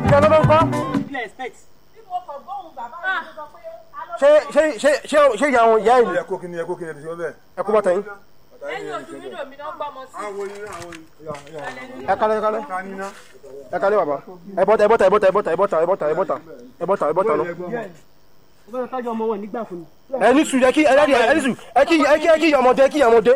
ìjà lọ́dọ̀ ńkọ́ ṣé ṣé ṣé ṣé ṣé ìyá wọn ìyá ìlú ẹ kó kíni ẹ kó kíni ẹ ti sọ bẹ́ẹ̀. ẹ kó bàtà yín ẹ̀yin oṣù mídò mi náà gbọ́mọ sí. àwọn yìí àwọn yìí. ẹ kálẹ̀ ẹ kálẹ̀ ta ni ná. ẹ kálẹ̀ bàbá ẹ bọ́tà ẹ bọ́tà ẹ bọ́tà ẹ bọ́tà ẹ bọ́tà ẹ bọ́tà ẹ bọ́tà ẹ bọ́tà ẹ bọ́tà lọ. ọgbọ́n tájọ ọmọ wọn nígbà fún mi. ẹ ní sùn ẹ kí ẹ dáàdi ẹ ní sùn ẹ kí ẹ kí ẹ kí ọmọdé ẹ kí ọmọdé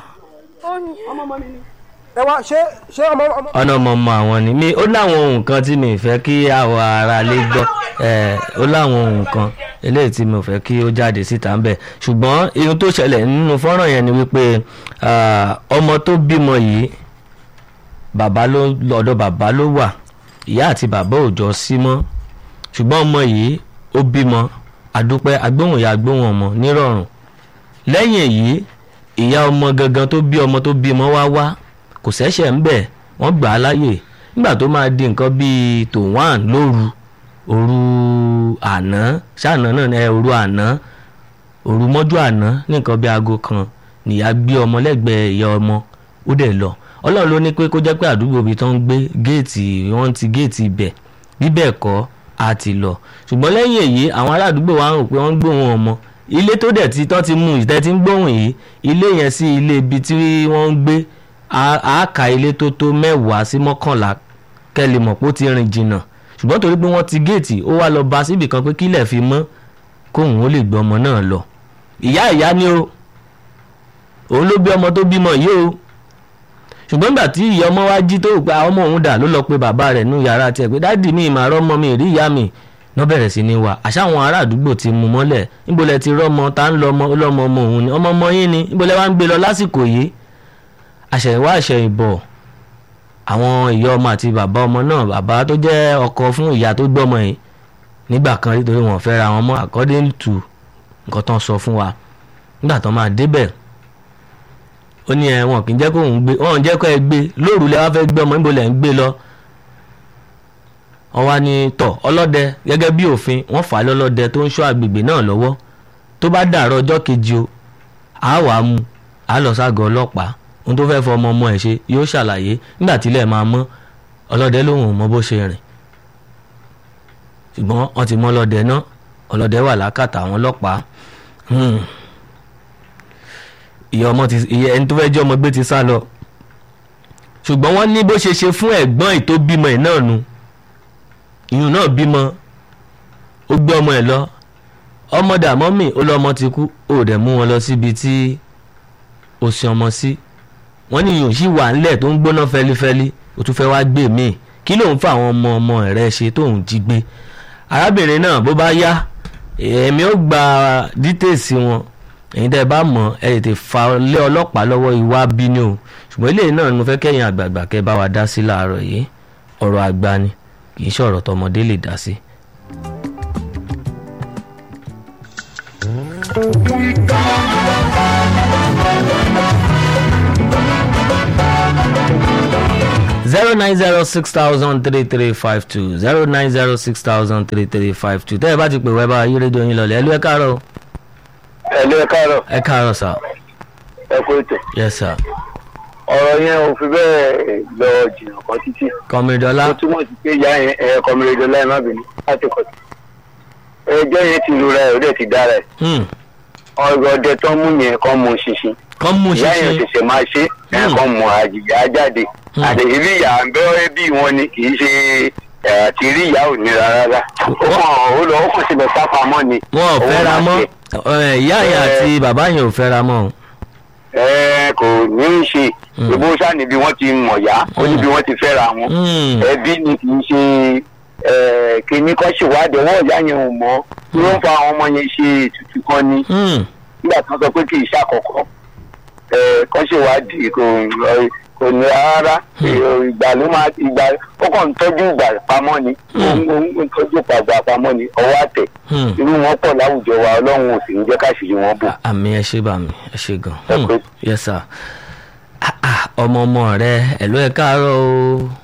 ọmọ ọmọ mi ni. ẹ wá ṣé ṣé ọmọ ọmọ. ọ̀nà mọ̀mọ́ àwọn ni mi ó láwọn ohun kan tí mi fẹ́ kí àwọn ará lè gbọ́ ẹ̀ ó láwọn ohun kan eléyìí tí mi ò fẹ́ kí ó jáde síta ń bẹ̀ ṣùgbọ́n ihun tó ṣẹlẹ̀ nínú fọ́nrán yẹn ni wípé ah, ọmọ tó bímọ yìí bàbá ló lọ́dọ̀ bàbá ló wà ìyá àti bàbá ò jọ sí mọ́ ṣùgbọ́n ọmọ yìí ó bímọ àdúpẹ́ agbóhùn ìyá agbóhùn ọmọ nírọ̀rùn lẹ́yìn èyí ìyá ọmọ gangan tó bí ọmọ tó bímọ wá wá kò ṣẹ̀ṣẹ̀ ń bẹ̀ wọ́n gbà á láyè nígbà tó máa di nǹkan bíi tòwán lóru òru àná ṣáàná náà ní ẹ, òru àná òru mọ́jú àná ní nǹkan bíi aago kan nìyá gbé ọmọ lẹ́gbẹ̀ẹ́ ìyá ọmọ ó dẹ̀ lọ ọlọ́run ló ní pé kó jẹ́ pé àdúgbò ibi tó ń gbé géètì wọ́n ti géètì ibẹ̀ bíbẹ̀ kọ́ a ti lọ ṣùgbọ́n lẹ́yìn èyí àwọn ará àdúgbò wa ń rò pé wọ́n ń gbóhùn ọmọ ilé tó dẹ̀ ti tọ́ ti mú ìtẹ́ ti ń gbóhùn yìí ilé yẹn sí ilé ibi tí wọ́n ń gbé a- a ka ilé tó tó mẹ́wàá sí mọ́kànlá kẹ́lẹ́ mọ̀ pé ó ti rìn jìnnà ṣùgbọ́n torí pé wọ́n ti géètì ó wá lọ bá síbì kan pé kílẹ̀ fi mọ́ kóun ó lè gbé ọmọ náà lọ ìyá ìyá ni o òun ló bí ọmọ tó bímọ yìí o ṣùgbọ́n nígbà tí ìyá ọmọ wa jí tó rò pé àwọn ọmọ òun dà ló lọ pe bàbá rẹ̀ nú yàrá tiẹ̀ pé dáàdì mi ìmọ̀ àrọ́ ọmọ mi rí ìyá mi náà bẹ̀rẹ̀ sí ní wà àṣà àwọn ará àdúgbò ti mú mọ́lẹ̀ níbo lẹ ti rọ́mọ tá ń lọ ọmọ ọlọ́mọ ọmọ òun ni ọmọ ọmọ yín ni níbo lẹ wá ń gbé lọ lásìkò yìí àṣẹ̀yìnwá àṣẹ̀yìnbọ̀ àwọn ìyá ọmọ àti bàbá ọmọ náà bàbá tó jẹ́ ọkọ fún ìyá tó gbọ́mọ yìí nígbà kan rí torí wọn fẹ́ ra wọn mọ́ according to nǹkan tán sọ fún wa nígbà tán máa débẹ̀ ó ní ẹ wọn kì í jẹ́ kó òun gbé wọn ò jẹ́ kó ẹ gbé lóòrù lẹ wá fẹ́ gbé ọmọ níbo lẹ ń gbé lọ wọ́n wá ní tọ̀ ọlọ́dẹ gẹ́gẹ́ bí òfin wọ́n fà á lọ́lọ́dẹ tó ń ṣọ́ àgbègbè náà lọ́wọ́ tó bá dàárọ̀ ọjọ́ kejì o àá wàá mú àá lọ ságọ́ ọlọ́pàá ohun tó fẹ́ fọ ọmọ ọmọ ẹ̀ ṣe yóò ṣàlàyé nígbà tílẹ̀ máa mọ́ ọlọ́dẹ lòun ò mọ bó ṣe rìn ṣùgbọ́n wọ́n ti mọ ọlọ́dẹ náà ọlọ́dẹ wà lákàtà àwọn ọlọ́pàá Hmm. ìyá ọmọ ti ìyá ẹni tó fẹ́ jẹ́ ọmọ gbé ti sá lọ ṣùgbọ́n wọ́n ní bó ṣe ṣe fún ẹ̀gbọ́n ì tó bímọ ẹ̀ náà nu ìyún náà bímọ ó gbé ọmọ ẹ̀ lọ ọmọ dàmọ́ mi ó lọ ọmọ ti kú ó dẹ̀ mú wọn lọ síbi tí ó sin ọmọ sí wọ́n ní ìyún sì wà ńlẹ̀ tó ń gbóná fẹlifẹli ó tún fẹ́ wá gbé míì kí ló ń fa àwọn ọmọ ọmọ rẹ̀ ṣe tóun jí gbé arábìnrin náà bó bá yá èmi ó gba dítèsí wọn èyí tẹ́ ẹ bá mọ̀ ẹ tètè fa lé ọlọ́pàá lọ́wọ́ ìwà bínú o ṣùgbọ́n eléyìí náà ni mo fẹ́ kẹ́yìn àgbààgbà kẹ́ bá wa dá sí láàárọ̀ yìí ọ̀rọ̀ àgbà ni kì í ṣọ̀rọ̀ tọmọdé lè dá sí. zero nine zero six thousand three three five two zero nine zero six thousand three three five two tẹ́ ẹ bá ti pè wẹ́ bá yí rédíò yín lọlẹ̀ ẹ lú ẹ káàárọ̀ o. ẹ̀lú ẹ káàárọ̀ ẹ káàárọ̀ sà ẹ kó ètò yes sir ọ̀rọ̀ yẹn ò fi bẹ́ẹ̀ lọ jìnnà kan títí kọ́mídọ́lá ó túmọ̀ sí pé ìyá yẹn ẹ̀ kọ́mìrèdè láì má bínú láti kọ̀ sí. ẹjọ́ yẹn ti lura ẹ̀ ó dẹ̀ ti dára ẹ̀ hmm. ọ̀rọ̀ ọdẹ tó ń mú yẹn kọ́ mu ṣinṣin kọ́ mú ìyá yẹn ṣinṣin ṣẹ̀ṣẹ̀ máa ṣe ẹ̀ Hmm. kọ́ mu àjìyá jáde Hmm. àti ìrí ìyá ń bẹ́ bí wọn ni kì í ṣe ẹ̀ àti ìrí ìyá ò nira rárá ó kàn ó lọ ó kàn síbẹ̀ sápamọ́ ni wọn ò Owó fẹ́ra máa mọ́ ṣe. ẹ, ìyá yẹn Eh. àti bàbá yẹn ò fẹ́ra mọ́ o. ẹ kò ní í ṣe Hmm. ìbò sáà níbi wọ́n ti mọ̀ yá ó níbi wọ́n ti fẹ́ra wọn Hmm. ẹbí ni kì í ṣe ẹ, kìíní kan ṣèwádìí ọwọ́ ìyá yẹn ò mọ́ tí wọ́n fa àwọn ọmọ yẹn ṣe ètùtù kan ni Hmm. nígbà tí wọ́n sọ pé kì í ṣàkọ́kọ́ ẹ, kan ṣèwádìí kò kò ní rárá ìgbà ló máa ìgbà ó kàn ń tọ́jú ìgbà pamọ́ ni ó ń ó ń tọ́jú ìgbà pamọ́ ni ọwọ́ àtẹ̀ Hmm. irú wọn pọ̀ láwùjọ wa ọlọ́run ò sì ní jẹ́ káṣírí wọn bò. àmì ẹ ṣe bá mi ẹ ṣe gan. Ẹ Hmm. pé. yes sir. Ah, ah, ọmọ ọmọ rẹ ẹ ló ẹ káàárọ̀ o.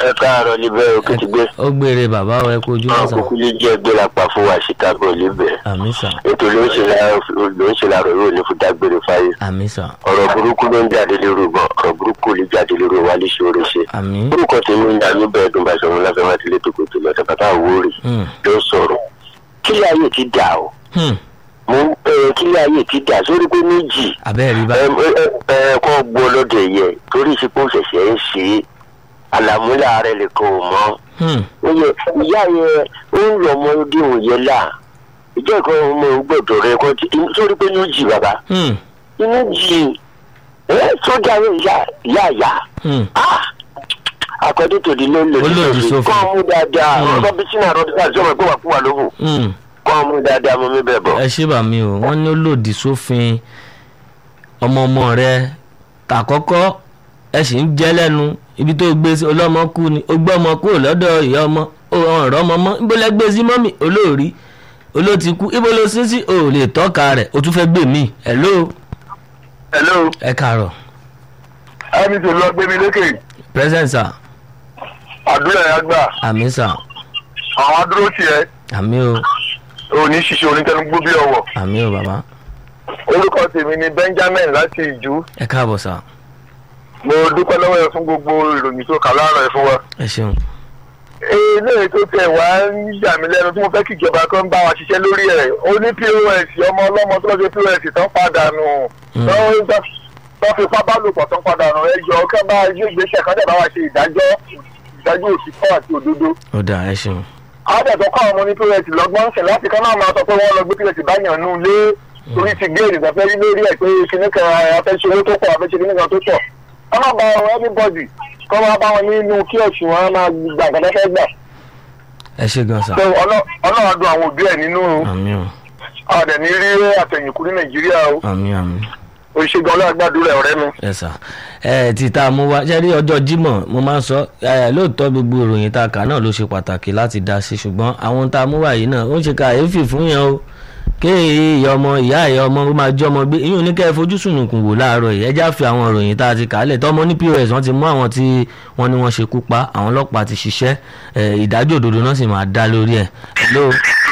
ẹ káàárọ̀ níbẹ̀ òkè ti gbé ó gbére bàbá ẹ kú ojú àwọn mọ́sà kúkú lè jẹ́ ẹgbẹ́ lápá fún wa chicago níbẹ̀ àmì sà ètò ló ń ṣe láàárọ̀ ló ń ṣe láàárọ̀ yóò ní fún dágbére fáyé àmì sà ọ̀rọ̀ burúkú ló ń jáde lérò gan ọ̀rọ̀ burúkú lè jáde lérò wa lè ṣe oore ṣe àmì orúkọ tèmi ń dání bẹ́ẹ̀ dùn bá ṣọ̀run láfẹ́ wá tilé tòkó tó lọ́tẹ̀ bàbá àwórì Hmm. ló sọ̀rọ̀ kílẹ̀ ayé ti dà o Hmm. mo ń ẹ kílẹ̀ ayé ti dà sórí pé méjì abẹ́ẹ̀ rí ẹ báyìí ẹ ẹ kọ́ gbọ́ lọ́dọ̀ yẹ torí ìsìnkú ṣẹ̀ṣẹ̀ ń ṣe é àlàmúlà rẹ̀ lè kọ́ ò mọ́ Hmm. oye ìyá yẹn ó ń lọ ọmọdé òye là ìjọ ìkan ọmọ gbọ́dọ̀ rẹ kọ tí sórí pé inú jì bàbá Hmm. inú jì ẹ sójà yẹn ìyá ìyá ìyá Hmm. àkọ́dé tòdí ló lè Ó lòdì sófin. kọ́ ọmú dáadáa Mm. ọ̀rọ̀ bí sínú àrọ́ dídá sọ́mọ pé wà kú wà lóhùn Hmm. kọ́ ọmú dáadáa mo mi bẹ̀ bọ̀. ẹ ṣé bà mí o wọ́n ní ó lòdì sófin ọmọ ọmọ rẹ tàkọ́kọ́ ẹ sì ń jẹ́ lẹ́nu ibi tó gbé sí ọlọ́mọ kú ni ó gbọ́ ọmọ kúrò lọ́dọ̀ ìyá ọmọ ó ọ̀rọ̀ ọmọ mọ́ ibo lẹ gbé sí mọ́mì olóòrí olóòtí kú ibo ló sí sí o ò lè tọ́ka rẹ̀ o tún fẹ́ gbé mi hello hello ẹ kàárọ̀ ẹni tó lọ gbé mi lékè present sir àdúrà yẹn gbà àmì sir àwọn adúró tiẹ̀ àmì o òní ṣiṣẹ́ onítẹnugbó bí ọwọ́ àmì o bàbá orúkọ tèmi ni benjamin láti ìjú ẹ káàbọ̀ sir mo dúpẹ́ lọ́wọ́ ẹ fún gbogbo ìròyìn tó kà láàárọ̀ ẹ fún wa. ẹ ṣeun eléyìí tó tẹ̀ wá ń yà mí lẹ́nu tí mo fẹ́ kí ìjọba kan bá wa ṣiṣẹ́ lórí ẹ̀ ó ní pos ọmọ ọlọ́mọ tó lọ́jọ́ pos tán padà nù Mm. tán tán fipá bá lò pọ̀ tán padà nù ẹ jọ kẹ́ bá ilé ìgbésẹ̀ kan dẹ̀ bá wa ṣe ìdájọ́ ìdájọ́ òṣìṣẹ́ àti òdodo. ó dà ẹ ṣeun àádọ́tọ̀ kọ́ àwọn ọmọ ní pos lọ́gbọ́n sìn láti kán náà máa sọ pé wọ́n lọ gbé pos báyàn nù lé torí ti gé ènìyàn fẹ́ rí lórí ẹ̀ pé kinní kan afẹ́ṣe owó tó pọ̀ afẹ́ṣe kinní kan tó pọ̀ wọ́n máa bá wọn everybody kọ́ máa bá wọn nínú kíọ̀sì wọn máa gbà nǹkan tó fẹ́ gbà ẹ ṣé gan sir so ọlọ́- ọlọ́run dùn àwọn òbí ẹ̀ nínú àmì o ọ̀dẹ̀ ní rí àtẹ̀yìnkù ní nàìjíríà o àmì àmì. òṣègùn ọlọ́gbàdúrà ọ̀rẹ́ mi. ẹ sà ẹ ti tá a mú wá ṣe rí ọjọ́ Jímọ̀ mo máa ń sọ ẹ lóòótọ́ gbogbo ìròyìn tá a kà náà ló ṣe pàtàkì láti dá sí ṣùgbọ́n àwọn tá a mú wá yìí náà ó ń ṣe kàyéfì fún yẹn o kéèyàn ìyá ọmọ ìyá ìyá ọmọ ó máa jẹ́ ọmọ gbé ìyún ní kẹ́ ẹ fojú sùnùkùn wò láàárọ̀ yìí ẹ já fi àwọn ìròyìn tá a ti kà á lẹ̀ tọ́mọ ní POS wọ́n ti mú àwọn tí wọ́n ní wọ́n ṣekú pa àwọn ọlọ́pàá ti ṣiṣẹ́ ẹ, ìdájọ́ òdodo náà sì máa dá lórí ẹ̀ Hello?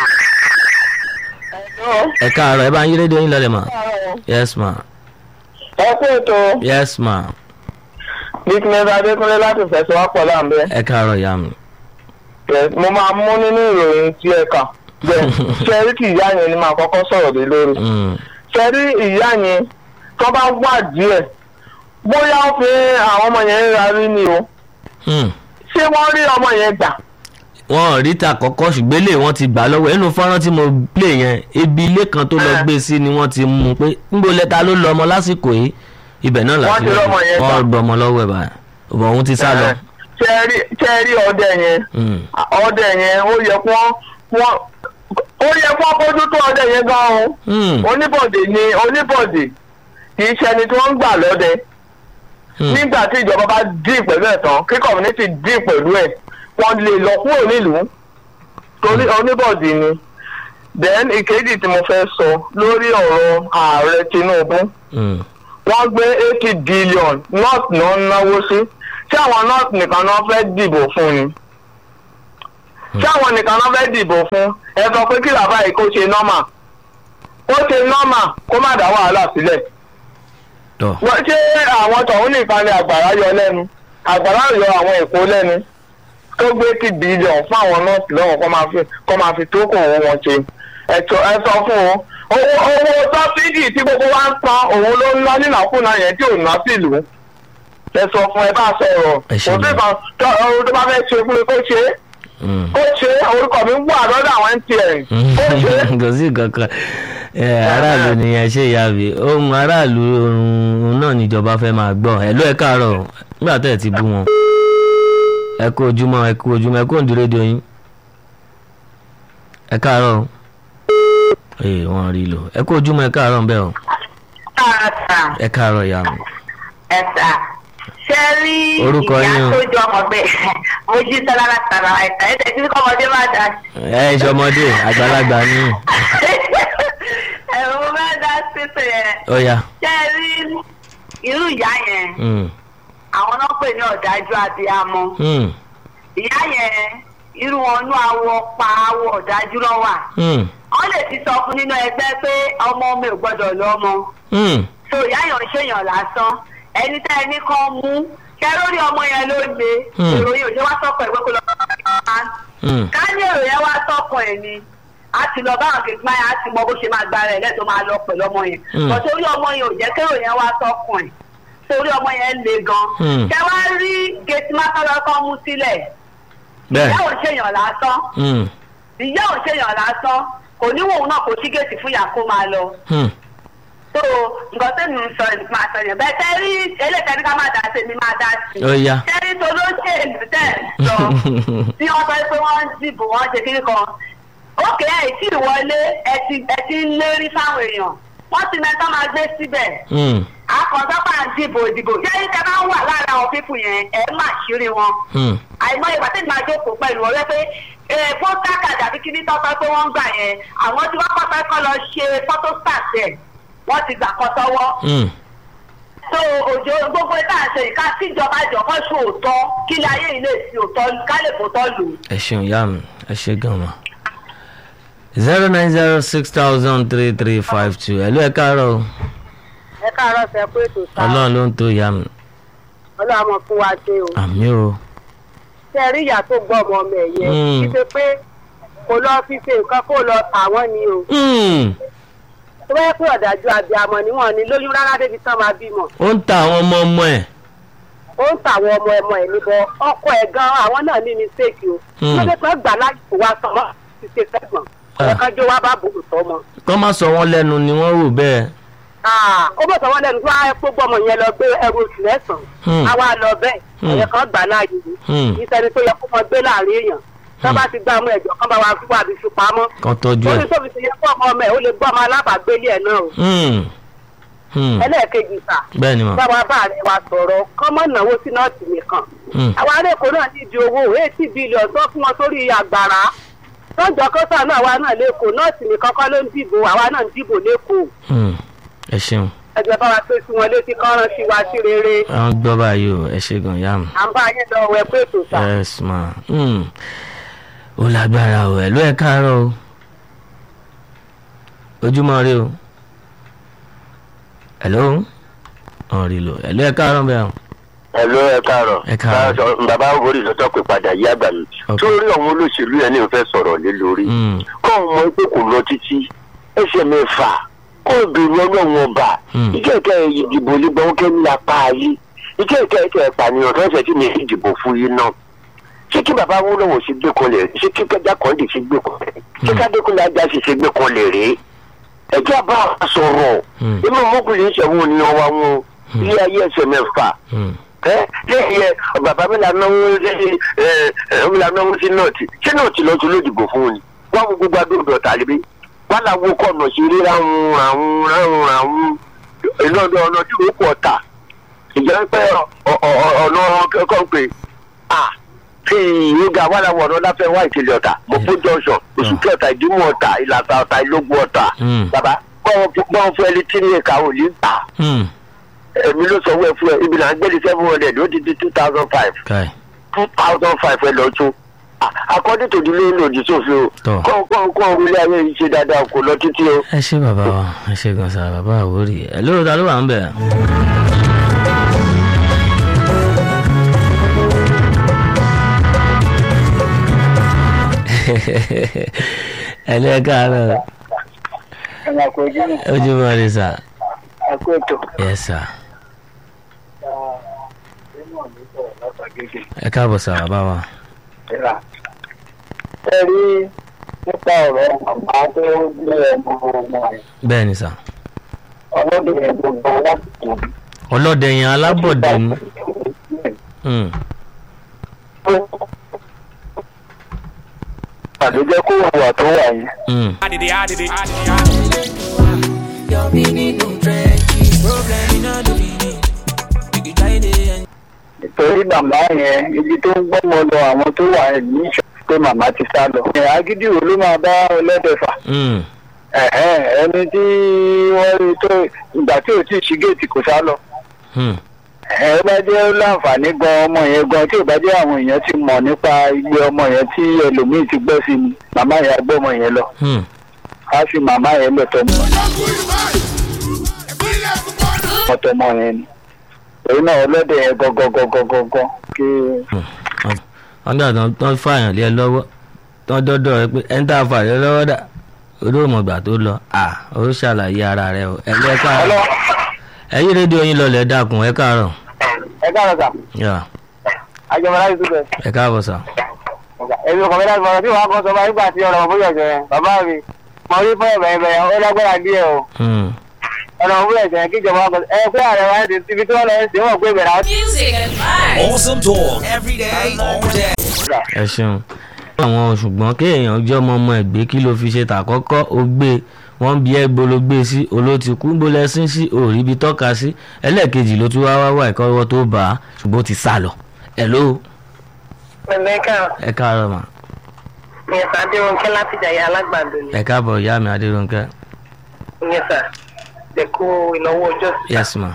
ẹ káàárọ̀ ẹ bá ń yí rédíò yín lọ́lẹ̀ mà yes ma ẹ kú ètò yes ma business adékúnlé láti fẹsẹ̀wápọ̀ láǹbẹ́ ẹ káàárọ̀ ìyá mi. mo máa mú nínú ìròyìn tí ẹ kà bẹ́ẹ̀ ṣẹ́rí kì ìyá yẹn ni màá kọ́kọ́ sọ̀rọ̀ lé lórí Mm. ṣẹ́rí ìyá yẹn tó bá wà díẹ̀ bóyá ó fi àwọn ọmọ yẹn ń rarí ni o Mm. ṣé wọ́n rí ọmọ yẹn gbà wọn ò rí ta kọ́kọ́ ṣùgbọ́n ilé wọn ti gbà lọ́wọ́ ẹnu fọ́nrán tí mo play yẹn ibi ilé kan tó lọ Ah. gbé sí ni wọ́n ti mú un pé níbo lẹ́ta ló lọ ọmọ lásìkò yìí ibẹ̀ náà láti Wọ́n ti rọ́mọ yẹn wọ́n gbà. gbọ́ ọmọ lọ́wọ́ ẹ̀ báyìí ọ̀bọ̀ òun ti sá lọ. ṣẹ́rí ṣẹ́rí ọdẹ yẹn Mm. ọdẹ yẹn ó yẹ kó wọ́n ó yẹ kó bójú tó ọdẹ yẹn gan o Mm. oníbọ̀dé ni oníbọ̀dé kì í ṣẹni tí wọ́n ń gbà lọ́dẹ Mm. nígbà tí ìjọba bá dín pẹ̀lú ẹ̀ tán kí community dín pẹ̀lú ẹ̀ wọ́n lè lọ kúrò nílùú torí oníbọ̀dì ni then ìkejì tí mo fẹ́ sọ lórí ọ̀rọ̀ ààrẹ Tinubu Mm. wọ́n gbé eighty billion north náà ń náwó sí tí àwọn north nìkan náà fẹ́ dìbò fún ni tí àwọn nìkan náà fẹ́ dìbò fún ẹ sọ pé kí bàbá yìí kó ṣe normal kó ṣe normal kó má dá wàhálà sílẹ̀ tọ́ wọ́n ṣé àwọn tọ̀hún nìkan ni àgbàrá yọ lẹ́nu àgbàrá yọ àwọn èkó lẹ́nu tó gbé tí bílíọ̀n fún àwọn nọ́ọ̀sì lọ́wọ́ kó máa fi kó máa fi tó kò owó wọn ṣe ẹ sọ- ẹ sọ fún wọn owó owó sọ́bsidì tí gbogbo wa ń san òun ló ń ná nínàkúnà yẹn tí ò ná sílùú ẹ sọ fún ẹ bá sọ̀rọ̀ Ẹ kò ṣe sí gan. kan tó ohun tó bá fẹ́ ṣe fún mi kó ṣe é Mm. kó ṣe é orúkọ mi wà lọ́dọ̀ àwọn MTN kó ṣe é. kò sí kankan ẹ aráàlú nìyẹn ṣe ìyá mi ohun aráàlú ohun náà níjọba fẹ́ máa gbọ́ ẹ ló ẹ káàárọ̀ nígbà tẹ́ ẹ ti bú wọn ẹ kú ojúmọ́ ẹ kú ojúmọ́ ẹ kú òǹdí rédíò yín ẹ káàárọ̀ o. ee wọ́n rí lò ẹ kú ojúmọ́ ẹ káàárọ̀ ń bẹ̀ o Tààtà ẹ káàárọ̀ ìyá mi. ẹ̀sà ṣe rí Orúkọ ìyá yín o. tó jọ ọmọ bẹ́ẹ̀ mo jí sọ́lá látara ẹ̀sà ẹ̀sà tí kọ́mọdé máa dà sí. ẹ ẹ ṣọmọdé àgbàlagbà ní ẹ̀rọ mo máa dá sísè yẹn ó yá ṣe rí irú ìyá yẹn Mm, àwọn náà pè ní ọ̀dájú abiyamọ mm, ìyá yẹn irú wọn nú awọ pa awọ ọ̀dájú lọ́wà Hmm. wọ́n lè ti sọ fún nínú ẹgbẹ́ pé ọmọ mi ò gbọ́dọ̀ lọ́mọ Hmm. so ìyá yẹn ò ṣèyàn lásán ẹni tá ẹni kan mú kẹ lórí ọmọ yẹn ló le Hmm. ìròyìn òjò wá sọkọ ìwé kó lọ Hmm. ká ní èrò yẹn wá sọkọ ẹ ni a ti lọ báwọn kìí máa a ti mọ bó ṣe máa gba rẹ lẹ́tọ̀ọ́ máa lọ pẹ̀lú ọmọ yẹn Hmm. bọ̀ torí ọmọ yẹn ò jẹ́ kérò yẹn wá sọkọ ẹ̀ torí ọmọ yẹn le gan Hmm. kẹ wá rí gẹ̀ẹ́sì mákàlọ́kọ́ mú sílẹ̀ bẹ́ẹ̀. ìyá ò ṣèyàn lásán Hmm. ìyá ò ṣèyàn lásán kò níwòun náà kò sí gẹ̀ẹ́sì fún ìyá kó máa lọ Hmm. so nǹkan tó ń sọ ẹ̀ máa sọ yẹn bẹ́ẹ̀ tẹ́ rí eléyìí ká máa dá sí mi máa dá sí ó yá. tẹ́rí tó ló ṣe èlù tẹ̀ sọ tí wọ́n sọ pé wọ́n ń dìbò wọ́n ṣe kiri kan ókè ẹ̀ tí ìwọlé ẹ ti ẹ ti ń lérí fáwọn èèyàn wọ́n ti mẹ́ta máa gbé síbẹ̀ Hmm. akọ̀sọ́pà ń dìbò ìdìbò jẹ́rí tẹ́ bá ń wà lára àwọn pípù yẹn ẹ̀ má ṣírí wọn Hmm. àìmọye ìgbà tí màá jókòó pẹ̀lú ọ̀rẹ́ pé ee pósítà kàdà bí kíní tọ́tọ́ pé wọ́n ń gbà yẹn àwọn tí wọ́n kọ́kọ́ kọ́ lọ ṣe photostat ẹ̀ wọ́n ti gbà kọ́ sọ́wọ́ Hmm. so òjò gbogbo ẹ̀ náà ṣe ìka tíjọba jọ̀kọ́ ṣe òótọ́ kí ilé ayé yìí lè fi òótọ́ ká lè fòótọ́ lò. ẹ ṣeun ìyá mi ẹ ṣe gan ma. zero nine zero six thousand three three five two ẹ ló ẹ káàárọ̀ o. ẹ káàárọ̀ sẹ pé ètò sáà ọlọ́run ló ń tó ìyá mi. ọlọ́run àmọ́ fún wa ṣe o àmì o. ṣe rí ìyá tó gbọ́ ọmọ ọmọ ẹ̀ yẹn Mm. kí ṣe pé kò lọ fi ṣe nǹkan kó lọ tà wọ́n ni o Hmm. tó bá yẹ pé ọ̀dájú abiyamọ ni wọ́n ní lóyún rárá débi tán máa bímọ ó ń ta àwọn ọmọ ọmọ ẹ̀. ó ń tà àwọn ọmọ ẹmọ ẹ̀ níbọ ọkọ ẹ̀ gan àwọn náà ní mistake o Mm. ló dé pé gbà láyé kó wá sọmọ ti ṣe fẹ́gbọ̀n Ah. ẹ̀kan jó wá bá bòrò tọmọ kọ́ má sọ wọ́n lẹ́nu ni wọ́n rò bẹ́ẹ̀. ó bọ̀ sọ́wọ́n lẹ́nu tó wá ẹ gbogbo ọmọ yẹn lọ gbé ẹrù oṣù Hmm. mẹ́sàn-án àwa lọ bẹ́ẹ̀ Hmm. ẹ̀yẹ kan gbà láàyè ni Hmm. ìsẹ́ni tó yẹ kó mọ gbé láàrin èèyàn tó bá ti gbá ọmọ ẹ̀jọ̀ kan bá wa fún wa bí fi pamọ́ kan tọ́jú orí ẹ̀. tó fi ti yẹ kó ọmọ ọmọ ẹ̀ ó lè gbọ́ ọmọ alábàágbélé ẹ̀ náà o Hmm. Hmm. ẹlẹ́ẹ̀kejì sà bẹ́ẹ̀ ni mà. báwa bá rẹ̀ wa sọ̀rọ̀ kọ́mọ́ náwó sí nọ́ọ̀tì nìkan Hmm. àwọn arékòó náà nídi owó eighty billion tó fún wọn sórí àgbàrá tọ́jọ́ kọ́sà náà wa náà lẹ́kọ̀ọ́ nọ́ọ̀tì nìkan kọ́ ló ń dìbò àwa náà ń dìbò lẹ́kọ̀ọ́ Hmm. ẹ ṣeun. ẹgbẹ́ bá wa pé sí wọn létí kọ́ran sí wa sí rere àwọn gbọ́ báyìí o ẹ ṣe gan ìyá mi. à ń bá yín lọ wẹ pé ètò sà. yes ma. Hmm. ó lágbára o ẹ ló ẹ káàárọ̀ o. ojúmọ́ rí o. hello. ọ̀rì lò ẹ ló ẹ káàárọ̀ bẹ́ẹ̀ o. ẹ ló ẹ káàárọ̀ Ẹ káàárọ̀. Bá- bàbá orí lọ́tọ́ pé padà yí àgbà mi Ok. sórí àwọn olóṣèlú yẹn ní o fẹ́ sọ̀rọ̀ lé lórí Hmm. kọ́ ọ mọ pé kò lọ títí ẹsẹ̀ mẹ́fà kó o bèrè ọlọ́run ọba Hmm. ìkẹ́kẹ́ ìdìbò nígbà kẹ́ ní apá ayé ìkẹ́kẹ́ ẹ̀kẹ́ ìpànìyàn tó ẹsẹ̀ tí mi fi dìbò fún yín náà ṣé kí bàbá wọn lọ́wọ́ sí gbé kọlẹ̀ ṣé kí kẹjá kan lè fi gbé kọlẹ̀ ṣé kádékùnlé ajá sì ṣe gbé kọlẹ̀ rèé ẹjẹ́ bá a sọ̀rọ̀ Hmm. inú mọ́kùnrin ìṣẹ̀wọ̀n ni ọwọ́ wọn ilé ayé ẹsẹ̀ mẹ́fà Hmm. ẹ lẹ́yìn ẹ bàbá mi là náwó lẹ́yìn ẹ ẹ mi là náwó sí nọ́ọ̀tì ṣé nọ́ọ̀tì lọ́ọ́ tún lódìbò fún un ni wọ́n mú gbogbo adóòdò ọ̀tà lébi wọ́n là wo kọ̀nà sí rí ráhùn ráhùn ráhùn ráhùn ìlọ́dọ̀ ọ̀nà tí ó pọ̀ ọ̀tà ìjọba pé ọ- ọ- ọ- ọ̀nà kẹ́kọ̀ọ́ pé à kí ìyóga wà láwọn ọ̀nà láfẹ́ wá ìkìlẹ̀ ọ̀tà mọ̀pọ̀ jọ̀ọ̀sán oṣù kẹta ìdímọ̀ ọ̀tà ìlàtà ọ̀tà ìlógún ọ̀tà Hmm. bàbá bọ́ọ̀ fún ẹni tí ní ìka ò ní ta Hmm. èmi ló sọ wẹ́ẹ̀ fún ẹ ibi là ń gbé ní seven hundred ó ti di two thousand five kai. two thousand five ẹ lọ tún according to the law lòdì sófin o Tọ́. kọ́ kọ́ kọ́ orílẹ̀ ayé yìí ṣe dáadáa kò lọ títí o. ẹ ṣe bàbá wa ẹ ṣe gan sa bàbá àwòrì ẹ lóòótọ́ ta ló wà ń bẹ̀. ẹ lé káàárọ̀ ẹ̀rọ àkójú ní ojúmọ́ rí sà àkótó yẹ sà ẹ káàbọ̀ sà bàbá wa. ìrà. ẹ rí nípa ọ̀rọ̀ màmá tó gbé ọmọ ọmọ rẹ̀ bẹ́ẹ̀ ni sà ọlọ́dún yẹn gbogbo aláàbò ọlọ́dẹ yẹn alábọ̀dé ni. Hmm. àdójẹ́ kó wà tó wà yẹn. Hmm. Your meaning no trenches. Problem in all the meaning. You can try it. nítorí màmá yẹn ibi tó ń gbọ́mọ lọ àwọn tó wà ẹ̀ ní ìṣọ́ pé màmá ti sá lọ. ẹ̀ agídí wo ló máa bá ọlọ́dẹ fà? Hmm. ẹ̀hẹ́n, ẹni tí wọ́n rí tó ìgbà tí ò tí ì ṣí géètì kò sá lọ. Hmm. ẹ bá jẹ́ láǹfààní gan ọmọ yẹn gan tí ò bá jẹ́ àwọn èèyàn ti mọ̀ nípa ilé ọmọ yẹn tí ẹlòmíì ti gbọ́ sí ni màmá yẹn á gbọ́ ọmọ yẹn lọ Hmm. á fi màmá yẹn lọ tọmọ ọtọmọ yẹn ni èyí náà ọlọ́dẹ yẹn gọ́gọ́gọ́gọ́gọ́ kí wọ́n dà tán tán fààyàn lé ẹ lọ́wọ́ tán dọ́dọ̀ rẹ pé ẹni tá a fà lé lọ́wọ́ dà olóòmọ̀gbà tó lọ à ó ṣàlàyé ara rẹ o ẹ lẹ́ káàárọ̀ ẹ̀yìn rédíò yín lọlẹ̀ dákun ẹ káàárọ̀ ẹ káàárọ̀ sà yà àjọmọ̀lá yìí túbẹ̀. ẹ káàbọ̀ sà. èmi kò mẹ́ta ìmọ̀ràn tí wàá kọ́ sọ máa nígbà tí ọ̀rọ̀ ọ̀bùrọ̀ ẹ̀jẹ̀ yẹn bàbá mi mo rí fún ẹ̀bẹ̀ ẹ̀bẹ̀ yẹn ó lágbára díẹ̀ o Hmm. ọ̀rọ̀ ọ̀bùrọ̀ ẹ̀jẹ̀ yẹn kíjọba ọkọ̀ ẹ pé ààrẹ wa ti ibi tí wọ́n lọ sí wọn pé ìbẹ̀rẹ̀ àwọn. Music and vibes. Awesome talk every day, all day. ẹ ṣeun. àwọn ṣùgbọ́n kéèyàn jẹ́ ọmọ ọmọ ẹ̀gbẹ́ kí ló fi ṣe tàkọ́kọ́ ó gbé wọ́n bí ẹgbẹ́ ló gbé sí olótìkú ń bolẹ̀ sí sí òrí ibi tọ́ka sí ẹlẹ́ẹ̀kejì ló tún wá wá wá ìkọ́wọ́ tó bá a ṣùgbọ́n ó ti sá lọ. hello Mẹ̀mẹ́kà ẹ káàárọ̀ mà Yẹ̀sà Adéwọ̀nkẹ́ láti Jàyà Alágbàdo ni. ẹ káàbọ̀ ìyá mi adérónkẹ́ Yẹ̀sà Dẹ̀kú ìnáwó ọjọ́ sí. yes ma.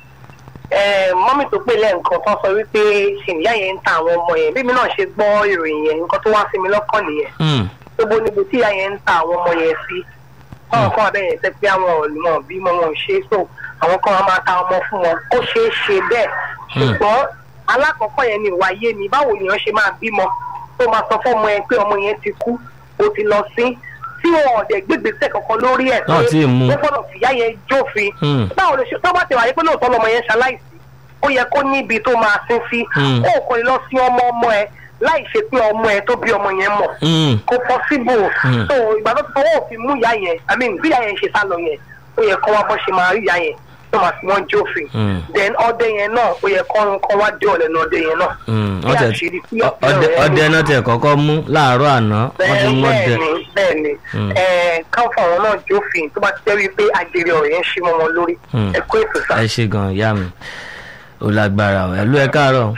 Mọ́mì tó pè lẹ́ǹkan tó sọ wípé ṣìnìyá yẹn ń ta àwọn ọmọ yẹn. Bí mi náà ṣe gbọ́ ìròyìn yẹn, nǹkan tó wá sí mi lọ́kàn nìyẹn. Hmm. Gbogbo níbo tí ìyá yẹn ń ta àwọn ọmọ yẹn sí. Báwọn kan abẹ́ yẹn tẹ́ pé àwọn ọ̀nà bímọ wọn ò ṣe é so àwọn kan máa ta ọmọ fún wọn. Ó ṣeé ṣe bẹ́ẹ̀. Ṣùgbọ́n alákọ̀ọ́kọ́ yẹn ni ìwà yé mi báwo nìyẹn ṣe máa bímọ tó máa sọ fọ́mọ ẹ pé ọmọ yẹn ti kú ó ti lọ sí tí wọn ọ̀dẹ̀ gbégbèsè kankan lórí ẹ̀ Náà tí ì mú. ó gbọ́dọ̀ fìyá yẹn jófin Hmm. báwo ló ṣe tó bá ti wáyé pé lóòótọ́ lọmọ yẹn ṣaláìsí ó yẹ kó níbi tó máa sin sí Hmm. ó kò lè lọ sí ọmọ ọmọ ẹ láì ṣe pé ọmọ ẹ tó bí ọmọ yẹn mọ̀ Hmm. kò possible Hmm. so ìgbà tó ti fọwọ́ òfin mú ìyá yẹn i mean bí ìyá yẹn ṣe sá lọ yẹn ó yẹ kó wá bọ́ ṣe máa rí ìyá yẹn tó máa fi wọ́n jófin Hmm. then ọdẹ yẹn náà ó yẹ kó kó wá dé ọ̀lẹ́nu ọdẹ yẹn náà Hmm. Bí wọ́n tẹ̀ àṣírí tí ọ- ọdẹ ọdẹ náà tẹ̀ kọ́kọ́ mú láàárọ̀ àná wọ́n ti mú ọdẹ. bẹ́ẹ̀ni bẹ́ẹ̀ni Mm. ẹ káwọn àwọn náà jófin tó bá ti jẹ́ wípé àjèrè ọ̀rọ̀ yẹn ṣí mọ́ wọn lórí Mm. ẹ kó ètò sá. ẹ ṣe gan ìyá mi ó lágbára o ẹlú ẹ káàárọ̀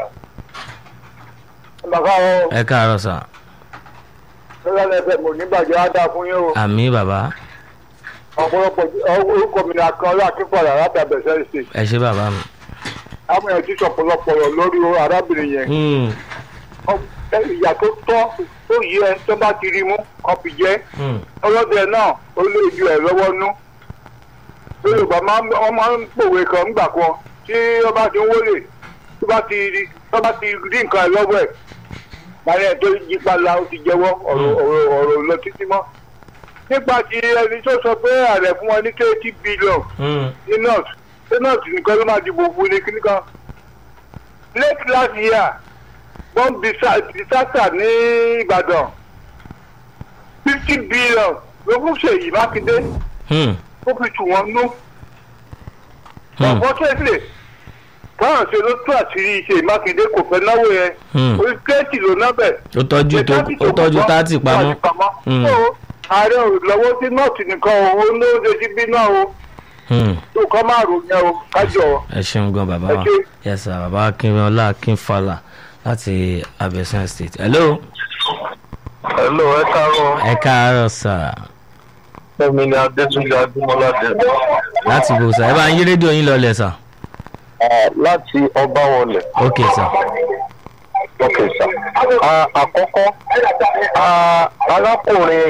bàbá wọn ẹ káàárọ̀ sà lọ́lá ẹ̀fẹ̀ mò nígbàjọ́ á dáa fún yín o àmì bàbá ọ̀pọ̀lọpọ̀ orúkọ mi ni akínọlá akínfọ̀lá láti abẹ́sẹ̀ ṣe ẹ ṣe bàbá mi. àwọn èèyàn ti sọ̀pọ̀lọpọ̀ ọ̀rọ̀ lórí arábìnrin yẹn Hmm. Ọ- ìyà tó tọ́ tó yí ẹ tó bá ti rí mú kọ́ fi jẹ́ Hmm. ọlọ́dẹ náà ó lé ju ẹ̀ lọ́wọ́ nú yorùbá máa ń wọ́n máa ń pòwe kan ńgbà kan tí wọ́n bá ti ń wọlé tó bá ti rí tó bá ti rí nǹkan ẹ̀ lọ́wọ́ ẹ̀ báyìí ẹ̀ tó yí padà ó ti jẹ́wọ́ ọ̀rọ̀ ọ̀rọ̀ ọ̀rọ̀ lọ títí mọ́ nípa ti ẹni tó sọ pé ààrẹ fún wọn ní eighty billion Hmm. ní north ní north nìkan ló máa dìbò fún ní kíní kan late last year wọ́n disaster ní ìbàdàn fifty billion ló fún ṣèyí mákindé Hmm. ó fi tù wọ́n nú. Hmm. unfortunately káwọn ṣe ló tú àṣírí ṣèyí mákindé kò fẹ́ náwó yẹn Hmm. orí kéèkì ló ná bẹ̀. ó tọ́jú tó ó tọ́jú tátì pamọ́. Hmm. So, ààrẹ ò lọ́wọ́ sí nọ́ọ̀tì nìkan o ó ló ṣe sí bí náà o Hmm. tó kọ́ máa rò yẹn o kájọ. ẹ ṣeun gan bàbá Ẹ wa ṣé. yes sir bàbá akínrànlá akínfàlà láti abẹ́sán state hello hello ẹ káàárọ̀ ẹ káàárọ̀ sà fẹ́mi ni adétúnjẹ adúmọlá dẹ láti bò sà ẹ bá ń yí rédíò yín lọlẹ̀ sà láti ọbáwọlẹ ok sà ok sir Ah, àkọ́kọ́ ah, arákùnrin